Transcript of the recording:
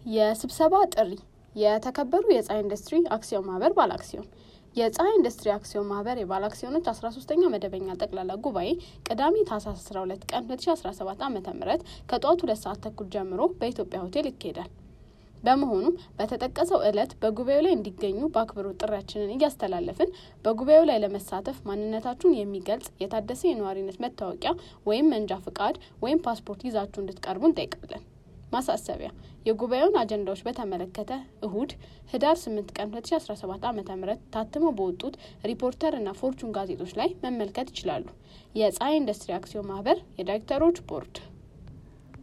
የስብሰባ ጥሪ የተከበሩ የፀሐይ ኢንዱስትሪ አክሲዮን ማህበር ባለ አክሲዮን የፀሐይ ኢንዱስትሪ አክሲዮን ማህበር የባለ አክሲዮኖች አስራ ሶስተኛ መደበኛ ጠቅላላ ጉባኤ ቅዳሜ ታህሳስ አስራ ሁለት ቀን ሁለት ሺ አስራ ሰባት ዓመተ ምህረት ከጠዋቱ ሁለት ሰዓት ተኩል ጀምሮ በኢትዮጵያ ሆቴል ይካሄዳል። በመሆኑም በተጠቀሰው ዕለት በጉባኤው ላይ እንዲገኙ በአክብሮት ጥሪያችንን እያስተላለፍን በጉባኤው ላይ ለመሳተፍ ማንነታችሁን የሚገልጽ የታደሰ የነዋሪነት መታወቂያ ወይም መንጃ ፍቃድ ወይም ፓስፖርት ይዛችሁ እንድትቀርቡ እንጠይቃለን። ማሳሰቢያ የጉባኤውን አጀንዳዎች በተመለከተ እሁድ ህዳር ስምንት ቀን ሁለት ሺ አስራ ሰባት ዓመተ ምህረት ታትመው በወጡት ሪፖርተር እና ፎርቹን ጋዜጦች ላይ መመልከት ይችላሉ። የፀሐይ ኢንዱስትሪ አክሲዮን ማህበር የዳይሬክተሮች ቦርድ